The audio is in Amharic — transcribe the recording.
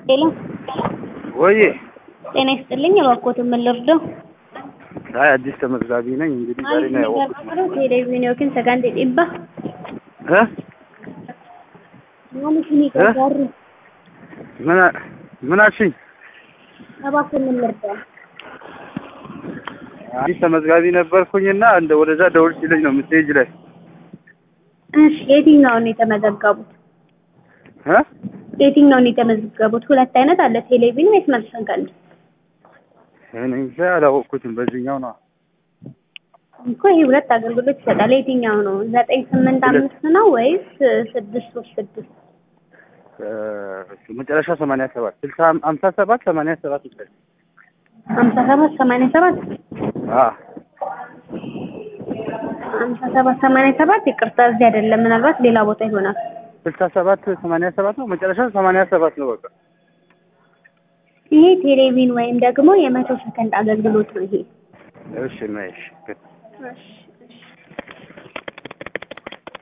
ሄሎ ወይ ጤና ይስጥልኝ። እባክዎትን ምን ልርዳው? አይ አዲስ ተመዝጋቢ ነኝ። እንግዲህ ዛሬ ነው ያወቅሁት። ቴሌቪዥን yookiin sagantii dhibba እ maal isinii gargaaru? ምን ምን አልሽኝ? እባክዎን ምን ልርዳው? አዲስ ተመዝጋቢ ነበርኩኝና እንደ ወደዛ ደውል ሲለኝ ነው ሜሴጅ ላይ እሺ የትኛውን የተመዘገቡት? እ የትኛውን የተመዘገቡት? ሁለት አይነት አለ ቴሌቪዥን ወይስ መልስ ሰከንድ? እኔ እንጃ አላወቅኩትም። በዚህኛው ነው እኮ ይሄ ሁለት አገልግሎት ይሰጣል። የትኛው ነው? ዘጠኝ ስምንት አምስት ነው ወይስ ስድስት ሶስት ስድስት? እ መጨረሻ ሰማንያ ሰባት ስልሳ ሀምሳ ሰባት ሰማንያ ሰባት ይችላል። ሀምሳ ሰባት ሰማንያ ሰባት አ ሀምሳ ሰባት ሰማንያ ሰባት ይቅርታ፣ እዚህ አይደለም፣ ምናልባት ሌላ ቦታ ይሆናል። ስልሳ ሰባት ሰማንያ ሰባት ነው። መጨረሻ ሰማንያ ሰባት ነው። በቃ ይሄ ቴሌቪዥን ወይም ደግሞ የመቶ ሰከንድ አገልግሎት ነው። ይሄ እሺ ነሽ እሺ